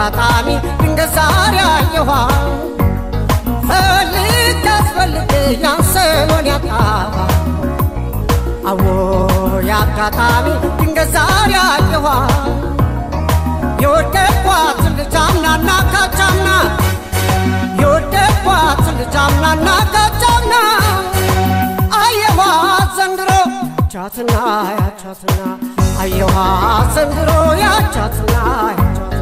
አጋጣሚ ድንገት ዛሬ አየኋት ፈልግ አስፈልግ ያንሰሎን ያጣኋት አዎ የአጋጣሚ ድንገት ዛሬ አየኋት የወደድኳት ልጅ አምናና ካቻምና የወደድኳት ልጅ አምናና ካቻምና አየኋት ዘንድሮ ያቻትና ያቻትና አየኋት ዘንድሮ ያቻትና ያቻትና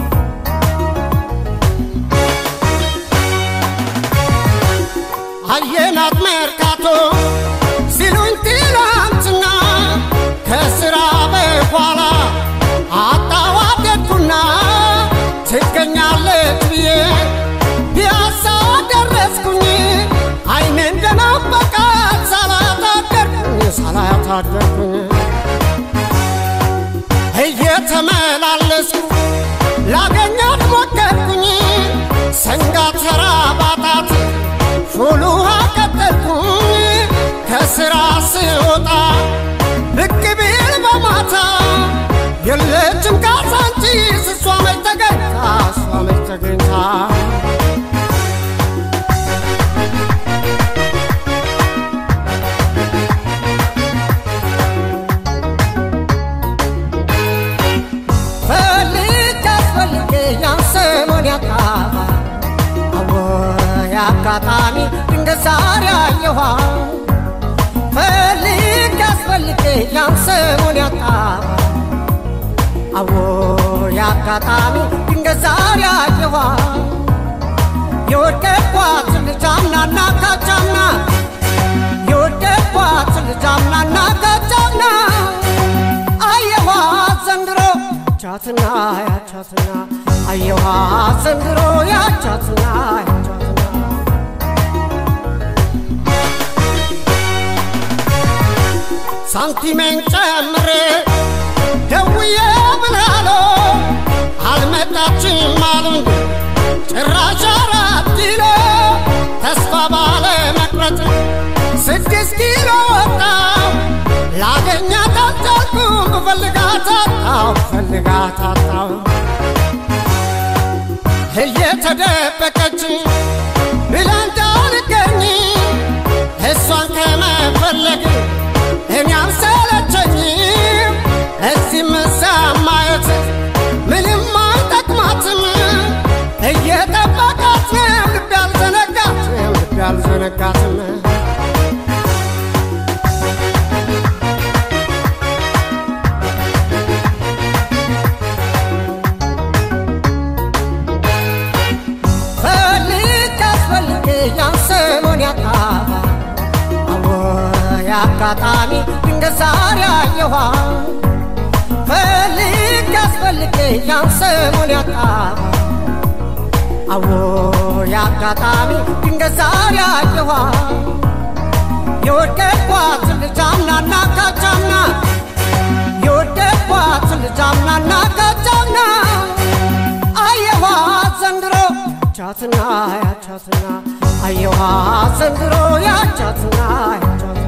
አየናት መርካቶ ሲሉኝ ትላንትና ከስራ በኋላ አጣዋደድኩና ትገኛለች ብዬ ፒያሳ ደረስኩኝ አይኔ እንደናበቃት ሳላታደርኩኝ ሳላታደርኩኝ እየተመላለስኩ ላገኛት ሞከርኩኝ ሰንጋ ተራ ባጣት ፉል ውሃ ቀጠልኩኝ ከስራ ስወጣ ብቅ ቢል በማታ የለችም ካዛንቺስ እሷ መች ተገኝታ እሷ መች ተገኝታ ፈልግ አስፈልግ ያን ሰሞን ያጣባ አዎ የአጋጣሚ ድንገት ዛሬ አየኋት ፈልግ አስፈልግ ያን ሰሞን ያጣባ አዎ የአጋጣሚ ድንገት ዛሬ አየኋት የወደድኳት ልጅ አምናና ካቻምና የወደድኳት ልጅ አምናና ካቻምና አየኋት ዘንድሮ ያቻትና ያቻትና አየኋት ዘንድሮ ያቻትና ያቻትና ሳንቲሜን ጨምሬ ደውዬ ብላሎ አልመጣችም አሉኝ ጭራሽ አራት ኪሎ ተስፋ ባለ መቅረት ስድስት ኪሎ ወጣው ላገኛት አልቻልኩም ብፈልጋት አጣው ብፈልጋት አጣው እየተደበቀች ብላ እንዳልገኝ እሷን ከመፈለግ እኛም ሰለቸኝ እዚህ ምሳ ማየት ምንም አይጠቅማትም እየጠበቃት ነው ልብ ያልዘነጋትም ልብ ያልዘነጋትም ፈልግ አስፈልግ ያን ሰሞን ያጣባ አዎ የአጋጣሚ ድንገት ዛሬ አየኋት ፈልግ አስፈልግ ያን ሰሞን ያጣባ አዎ የአጋጣሚ ድንገት ዛሬ አየኋት የወደድኳት ልጅ አምናና ካቻምና የወደድኳት ልጅ አምናና ካቻምና አየኋት ዘንድሮ ያቻትና ያቻትና አየኋት ዘንድሮ ያቻትና ያቻትና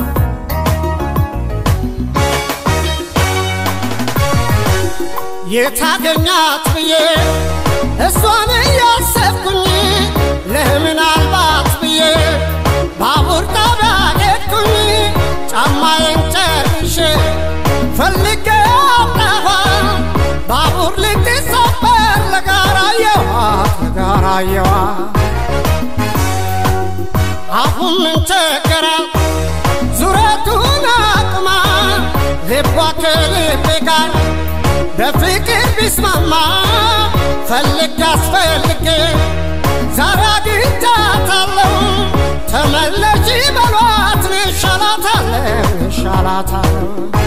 የታገኛት ብዬ እሷን እያሰብኩኝ ለምናልባት ብዬ ባቡር ጣቢያ ሄድኩኝ ጫማዬን ጨርሼ ፈልጌ አጣኋ ባቡር ልትሰበር ለጋራየዋ ለጋራየዋ አሁን ምን ቸገራት ዙረቱን አቅማ ልቧ ከልቤ ጋር በፍቅር ቢስማማ ፈልግ አስፈልጌ ዛሬ አግኝቻታለሁ ተመለሺ በሏት እኔ እሻላታለሁ እሻላታለሁ